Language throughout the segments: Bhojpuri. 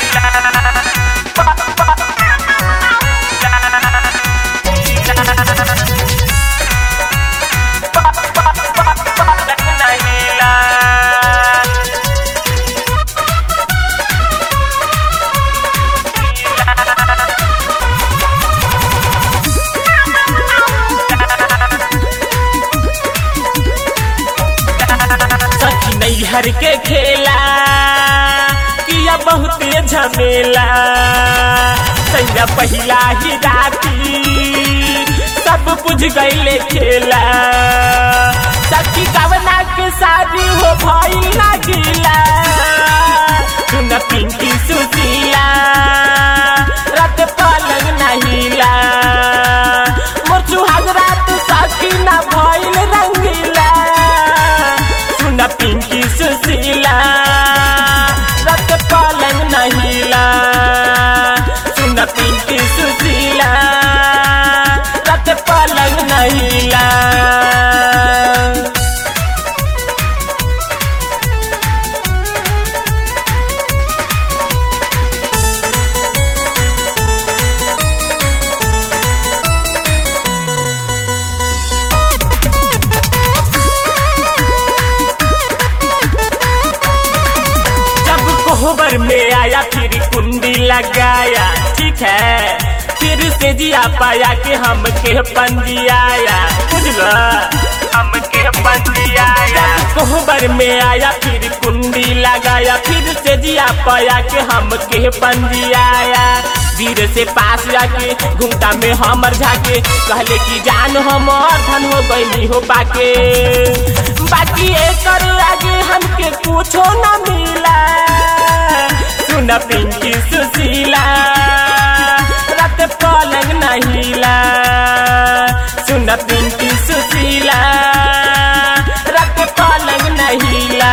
सखी नैहर के खेला किया बहुत झमेला सैया पहिला ही राती सब बुझ गईले खेला सखी कवना के शादी हो भइल ना गिला सुन पिंकी सुशीला रात पलंग नहिला मोर सुहाग रात सखी ना भइल रंगीला सुन पिंकी सुशीला रत पलंग नहिला सुन पिंकी सुशीला रत पलंग नहिला जब कोहबर में आया फिर कुंडी लगाया ठीक है फिर से जिया पाया कि हम के पंजियाया बुझला हम के पंजियाया कोहबर में आया फिर कुंडी लगाया फिर से जिया पाया कि हम के पंजियाया धीरे से पास जाके घूमता में हमर जाके कहले कि जान हमर धन हो गई हो पाके बाकी एकर आगे हमके कुछो न मिला सुन पिंकी सुशीला रात पलंग नहिला सुन पिंकी सुशीला रात पलंग नहिला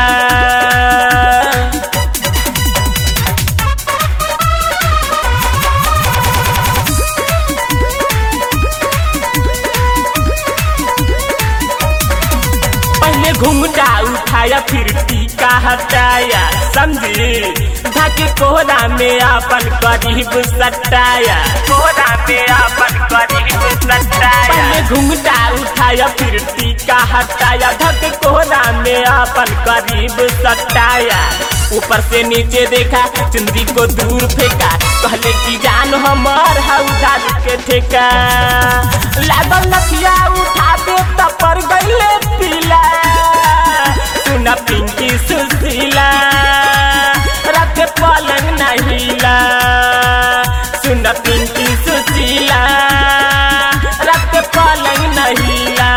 पहले घूमटा उठाया फिर टीका हटाया समझी ढाके कोहरा में अपन करीब सटाया कोहरा में अपन करीब सटाया पहले घूमटा उठाया फिर टीका हटाया ढके कोहरा में अपन करीब सटाया ऊपर से नीचे देखा चुंदी को दूर फेंका कहले कि जान हमार हौदार के ठेका लागल लखिया उठा दे त पर गईले पीला सुना पिंकी सुशीला रात पलंग नहिला सुना पिंकी सुशीला रात पलंग नहिला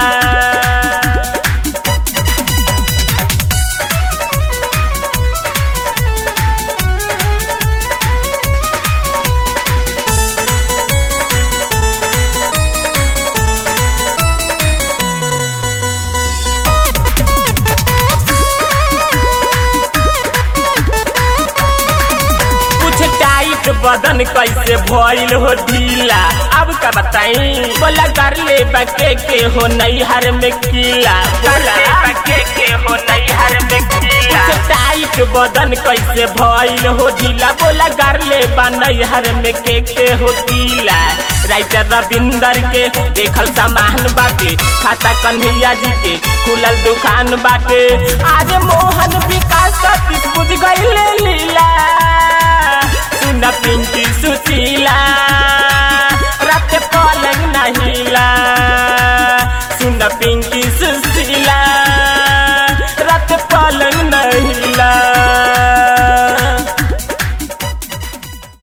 कुछ टाइट बदन कैसे भइल हो ढीला अब का बताई बोला कर ले बके के हो नैहर में कीला बोला बके के हो नैहर में कीला कुछ टाइट बदन कैसे भइल हो ढीला बोला कर ले बा नैहर में के के हो कीला राइटर रविंदर के देखल सामान बाटे खाता कन्हैया जी के खुलल दुकान बाटे आज मोहन विकास सतीश बुझ गईले लीला सुन पिंकी सुशीला रात पलंग नहिला सुन पिंकी सुशीला रात पलंग नहिला